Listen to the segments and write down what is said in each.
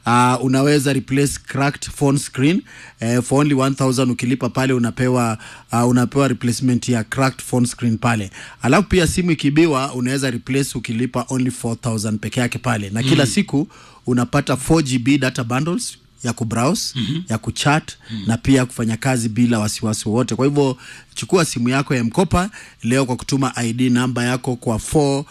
uh, unaweza replace cracked phone screen uh, for only 1000 ukilipa pale unapewa uh, unapewa replacement ya cracked phone screen pale alafu pia simu ikibiwa unaweza replace ukilipa only 4000 peke yake pale na kila siku unapata 4gb data bundles ya kubrowse mm-hmm. ya kuchat mm-hmm. na pia kufanya kazi bila wasiwasi wowote kwa hivyo chukua simu yako ya mkopa leo kwa kutuma id namba yako kwa 4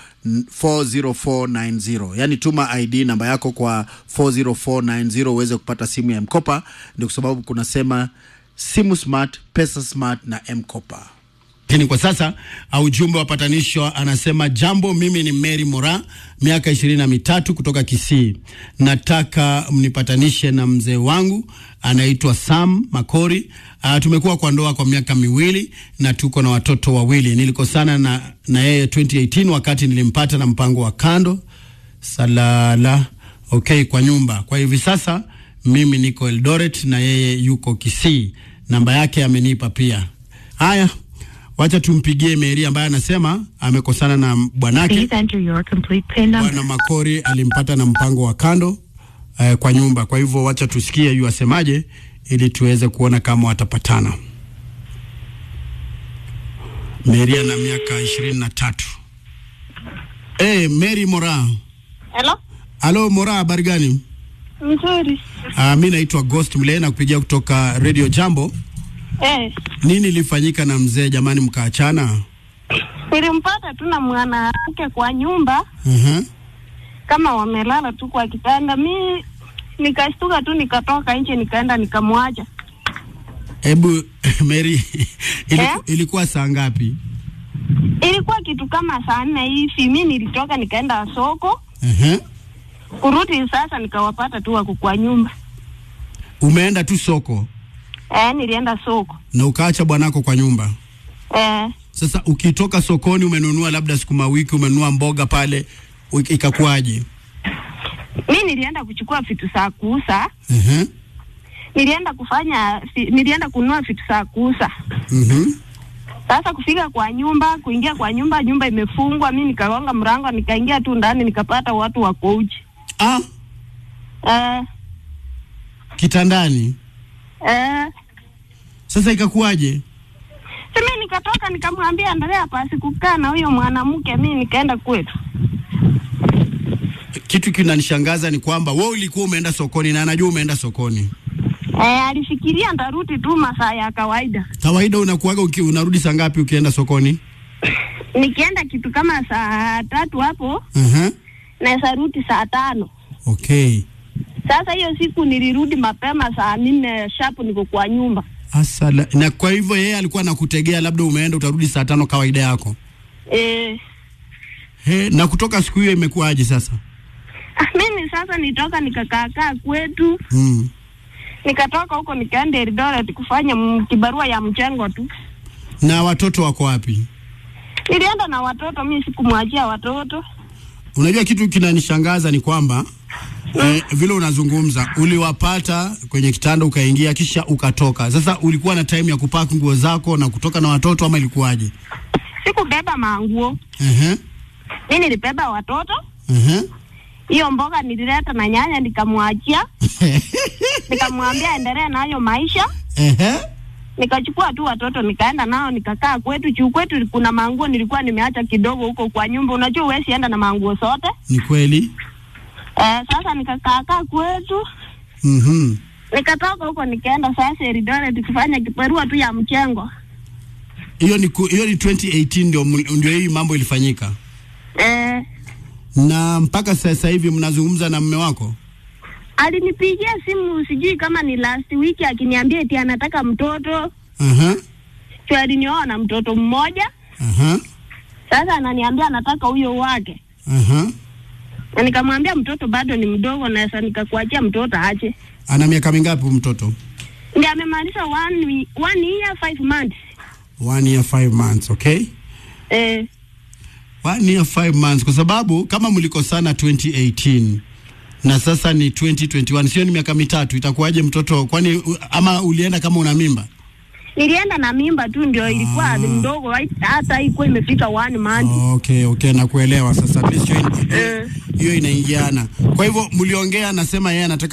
40490 yani tuma id namba yako kwa 40490 uweze kupata simu ya mkopa ndio kwa sababu kunasema simu smart pesa smart na mkopa lakini kwa sasa uh, ujumbe wa patanisho anasema jambo mimi ni mary mora miaka ishirini na mitatu kutoka kisii nataka mnipatanishe na mzee wangu anaitwa sam makori uh, tumekuwa kwa ndoa kwa miaka miwili na tuko na watoto wawili nilikosana na, na yeye 2018 wakati nilimpata na mpango wa kando salala okay kwa nyumba kwa hivi sasa mimi niko eldoret na yeye yuko kisii namba yake amenipa pia haya wacha tumpigie Meri ambaye anasema amekosana na bwanake. Please enter your complete PIN number. Bwana Makori alimpata na mpango wa kando eh, kwa nyumba. Kwa hivyo wacha tusikie yu asemaje, ili tuweze kuona kama watapatana. Meri ana miaka ishirini na tatu. Hey, Mary Mora. Hello? Halo Mora, habari gani? Mzuri. Uh, mi naitwa Ghost Mle na kupigia kutoka Radio Jambo. Eh, Nini ilifanyika na mzee jamani, mkaachana? nilimpata tu na mwanamke kwa nyumba uh-huh. kama wamelala tu kwa kitanda. Mi nikashtuka tu nikatoka nje nikaenda nikamwacha. Hebu Mary, iliku, Eh? ilikuwa saa ngapi? Ilikuwa kitu kama saa nne hivi, mi nilitoka nikaenda soko, uh-huh. kurudi sasa nikawapata tu wako kwa nyumba. Umeenda tu soko Eh, nilienda soko. na ukaacha bwanako kwa nyumba. Eh, Sasa ukitoka sokoni, umenunua labda sukuma wiki, umenunua mboga pale, u- ikakuwaje? mi nilienda kuchukua vitu za kuuza, uh-huh. nilienda kufanya, fi- nilienda kununua vitu za kuuza. uh-huh. Sasa kufika kwa nyumba, kuingia kwa nyumba, nyumba imefungwa. Mi nikagonga mlango, nikaingia tu ndani, nikapata watu wako uchi. Ah, Eh, kitandani. eh. Sasa ikakuwaje? Simi nikatoka nikamwambia endelea pasi kukaa na huyo mwanamke, mi nikaenda kwetu. Kitu kinanishangaza ni kwamba wewe ulikuwa umeenda sokoni na anajua umeenda sokoni. Eh, alifikiria ntarudi tu masaa ya kawaida. Kawaida unakuwaga uki, unarudi saa ngapi ukienda sokoni? Nikienda kitu kama saa tatu hapo uh-huh. naweza rudi saa tano. Okay. Sasa hiyo siku nilirudi mapema saa nne shapu, niko kwa nyumba. Asala. Na kwa hivyo yeye alikuwa anakutegea labda umeenda utarudi saa tano kawaida yako. Eh, He, na kutoka siku hiyo imekuwaje sasa? ah, mimi sasa nitoka nikakaakaa kwetu Mm. nikatoka huko nikaenda Eldoret kufanya m- kibarua ya mchengo tu. Na watoto wako wapi? Nilienda na watoto, mi sikumwachia watoto. Unajua kitu kinanishangaza ni kwamba eh, vile unazungumza uliwapata kwenye kitanda ukaingia kisha ukatoka. Sasa ulikuwa na time ya kupaki nguo zako na kutoka na watoto ama ilikuwaje? Sikubeba manguo, Ehe. mi nilibeba watoto. Ehe. Hiyo mboga nilileta na nyanya, nikamwachia, nikamwambia endelee nayo maisha. Ehe. Nikachukua tu watoto nikaenda nao nikakaa kwetu. Juu kwetu kuna manguo nilikuwa nimeacha kidogo huko kwa nyumba, unajua huwezi enda na manguo zote. Ni kweli? Eh, sasa nikakaakaa kwetu Mhm. nikatoka huko nikaenda sasa Eldoret kufanya kibarua tu ya mchengo. Hiyo ni ku- hiyo ni 2018 ndio ml- ndio hii mambo ilifanyika. Eh, Na mpaka sasa hivi mnazungumza na mume wako? alinipigia simu sijui kama ni last week akiniambia eti anataka mtoto. Aha. Tu alinioa na mtoto mmoja. Aha. Sasa ananiambia anataka huyo wake. Aha. Na nikamwambia mtoto bado ni mdogo na sasa nikakuachia mtoto ache. Ana miaka mingapi huyu mtoto? Ndiye amemaliza one, wi- one year five months. One year five months, okay? Eh, One year five months, kwa sababu kama mlikosana 2018 na sasa ni 2021, sio ni miaka mitatu, itakuwaje mtoto? Kwani u- ama ulienda kama una mimba? nilienda na mimba tu ndio ilikuwa Ah. mdogo hai- hata haikuwa imefika one month. Okay, okay, nakuelewa sasa. At least hiyo in- Eh. hiyo inaingiana. Kwa hivyo mliongea, anasema yeye anataka